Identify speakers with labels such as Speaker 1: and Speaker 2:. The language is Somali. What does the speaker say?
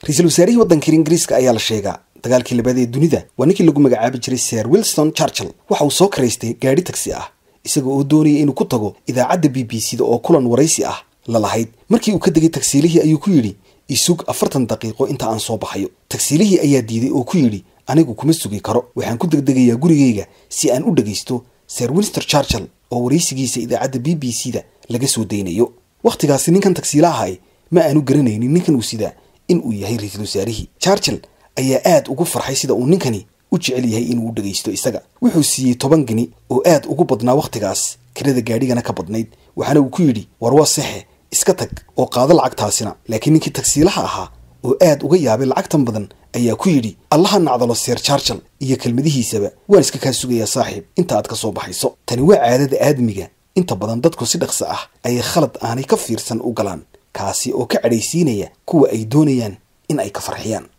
Speaker 1: ra-iisul wasaarihii waddanka ingiriiska ayaa la sheegaa dagaalkii labaad ee dunida waa ninkii lagu magacaabi jiray sir wilson churchill waxa uu soo karaystay gaadhi tagsi ah isaga oo doonaya inuu ku tago idaacadda b b c da oo kulan waraysi ah la lahayd markii uu ka degay tagsiilihii ayuu ku yidhi isug afartan daqiiqo inta aan soo baxayo tagsiilihii ayaa diiday oo ku yidhi anigu kuma sugi karo waxaan ku degdegayaa gurigayga si aan u dhegaysto sir winster churchill oo waraysigiisa idaacadda b b c da laga soo daynayo wakhtigaasi ninkan tagsiila ahay ma aanu garanaynin ninkan uu sidaa in uu yahay ra-iisul wasaarihii churchill ayaa aad ugu farxay sida uu ninkani u jecel yahay inuu u dhegaysto isaga wuxuu siiyey toban geni oo aad ugu badnaa wakhtigaas kirada gaadhigana ka badnayd waxaana uu ku yidhi war waa sexe iska tag oo qaado lacagtaasina laakiin ninkii tagsiilaha ahaa oo aad uga yaabay lacagtan badan ayaa ku yidhi allaha nacdalo seer charchal iyo kelmadihiisaba waan iska kaa sugayaa saaxiib inta aad ka soo baxayso tani waa caadada aadmiga inta badan dadku si dhaqso ah ayay khalad aanay ka fiirsan u galaan kaasi oo ka cadhaysiinaya kuwa ay doonayaan in ay ka farxiyaan